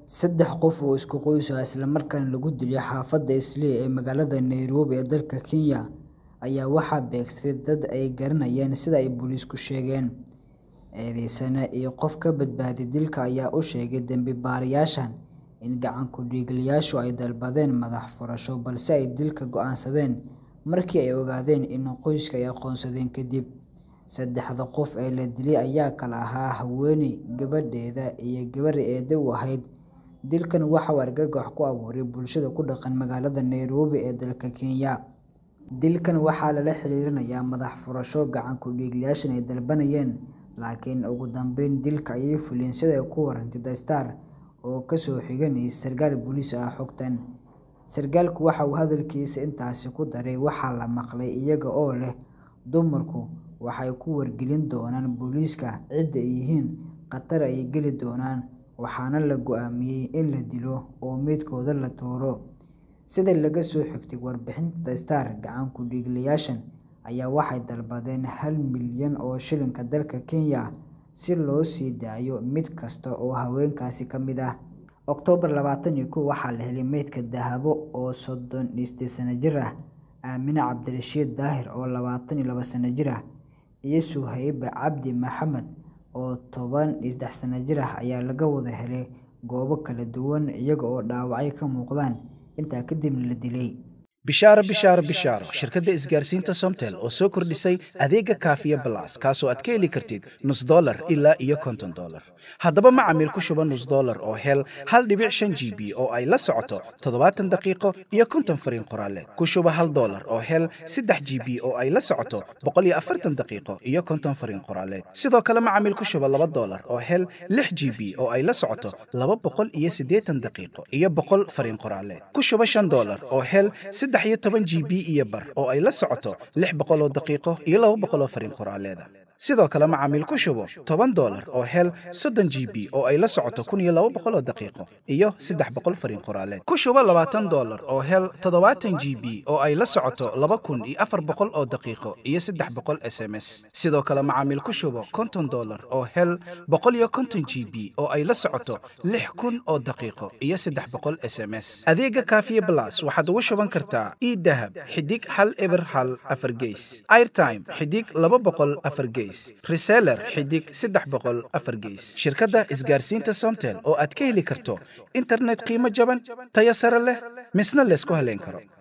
Saddex qof oo isku qoys ah isla markaana lagu dilay xaafadda Eastleigh ee magaalada Nairobi ee dalka Kenya ayaa waxaa beegsaday dad ay garanayeen sida ay booliisku sheegeen. Eedeysane iyo qof ka badbaaday dilka ayaa u sheegay dambiilayaashan in gacan ku dhiiglayaashu ay dalbadeen madax furasho balse ay dilka go'aansadeen markii ay ogaadeen in qoyska ay aqoonsadeen kadib. Saddexda qof ee la dilay ayaa kala ahaa haweeney, gabadheeda, iyo gabar eedo u ahayd. Dilkan waxa uu argagax ku abuuray bulshada ku dhaqan magaalada Nairobi ee dalka Kenya. Dilkan waxaa lala xiriirinayaa madax furasho gacan ku dhiiglayaashan ay dalbanayeen, laakiin ugu dambeyn dilka ayay fuliyeen sida ay ku warantay The Star oo ka soo xiganaysa sarkaal booliis ah xogtan. Sarkaalku waxa uu hadalkiisa intaasi ku daray waxaa la maqlay iyaga oo leh dumarku waxay ku wargelin doonaan booliiska cidda ay yihiin, khatar ayay geli doonaan, waxaana la go'aamiyay in la dilo oo meydkooda la tuuro. Sida laga soo xigtay warbixinta The Star, gacan ku dhiiglayaashan ayaa waxay dalbadeen hal milyan oo shilinka dalka Kenya ah si loo sii daayo mid kasta oo haweenkaasi ka mid ah. Oktoobar labatan iyo kow waxaa la helay meydka Dahabo oo sodon iyo sideed sano jir ah, Aamine Cabdirashiid Daahir oo labatan iyo laba sano jir ah, iyo Suhayba Cabdi Maxamed oo toban iyo sedex sano jir ah ayaa laga wada helay goobo kala duwan iyaga oo dhaawacyo ka muuqdaan, intaa kadibna la dilay. bishaaro bishaaro bishaaro shirkadda isgaarsiinta somtel oo soo kordhisay adeega kaafiya balas kaasoo aad ka heli kartid nus dollar ilaa iyo konton dollar haddaba macamiil ku shuba nus dollar oo hel hal dhibic shan g b oo ay la socoto toddobaatan daqiiqo iyo konton fariin qoraaleed ku shuba hal dollar oo hel saddex g b oo ay la socoto boqol iyo afartan daqiiqo iyo konton fariin qoraaleed sidoo kale macamiil ku shuba laba dollar oo hel lix g b oo ay la socoto laba boqol iyo siddeetan daqiiqo iyo boqol fariin qoraaleed ku shuba shan dollar oo hel saddex iyo toban g b iyo bar oo ay la socoto lix boqol oo daqiiqo iyo laba boqol oo fariin qoraaleeda sidoo kale macaamiil ku shubo toban dollar oo hel soddon g b oo ay la socoto kun iyo laba boqol oo daqiiqo iyo saddex boqol fariin qoraaleed ku shubo labaatan dollar oo hel toddobaatan g b oo ay la socoto laba kun iyo afar boqol oo daqiiqo iyo saddex boqol s m s sidoo kale macaamiil ku shubo konton dollar oo hel boqol iyo konton g b oo ay la socoto lix kun oo daqiiqo iyo saddex boqol s m s adeega kaafiye blas waxaad ugu shuban kartaa idahab xidig hal eber hal afar geys airtime xidig laba boqol afar geys reseller xidig saddex boqol afar geys shirkadda isgaarsiinta somtel oo aad ka heli karto internet qiimo jaban tayo sare leh misna laysku haleyn karo